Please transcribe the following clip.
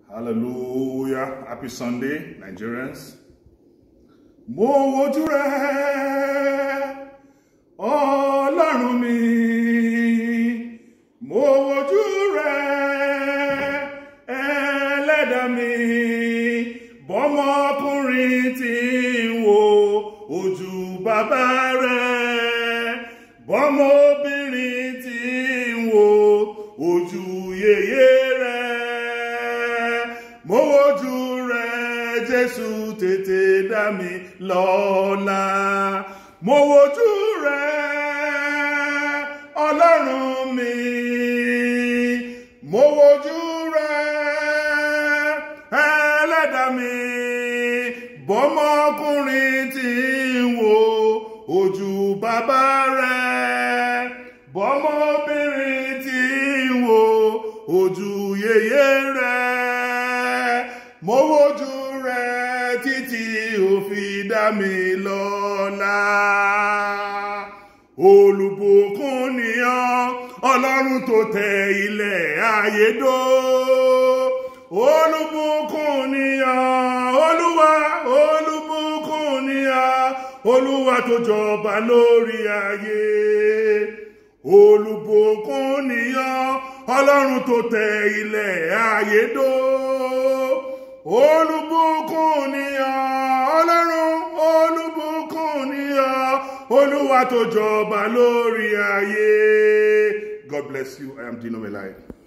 Hallelujah. Happy Sunday, Nigerians. Mo wojú rẹ, Ọlọ́run mi. Mo wojú rẹ, Ẹlẹ́dàá mi. Bọ́mọkùnrin tí ń wo ojú bàbá rẹ̀. Bọ́mọbìnrin tí ń wo ojú yèyé rẹ̀. Mo wojú rẹ̀, Jésù tètè dá mi lọ́lá. Mo wojú rẹ̀, Ọlọ́run mi. Mo wojú rẹ̀, Ẹlẹ́dàá mi. Bọ́mọkùnrin tí ń wo ojú bàbá rẹ̀. Bọ́mọbìnrin tí ń wo ojú yèyé rẹ̀. Mo wojú rẹ̀ títí ó fi dá mi lọ́lá. Olùbùkún ni ọ́, Ọlọ́run tó tẹ ilẹ̀ ayé dó. Olùbùkún ni ọ́, Olúwa, olùbùkún ni ọ́, Olúwa tó jọba lórí ayé. Olùbùkún ni ọ́, Ọlọ́run tó tẹ ilẹ̀ ayé dó. Olùbùkún ni ọ́, Ọlọ́run, olùbùkún ni ọ́, Olúwa tó jọba lórí ayé. God bless you. I am Dino Melai.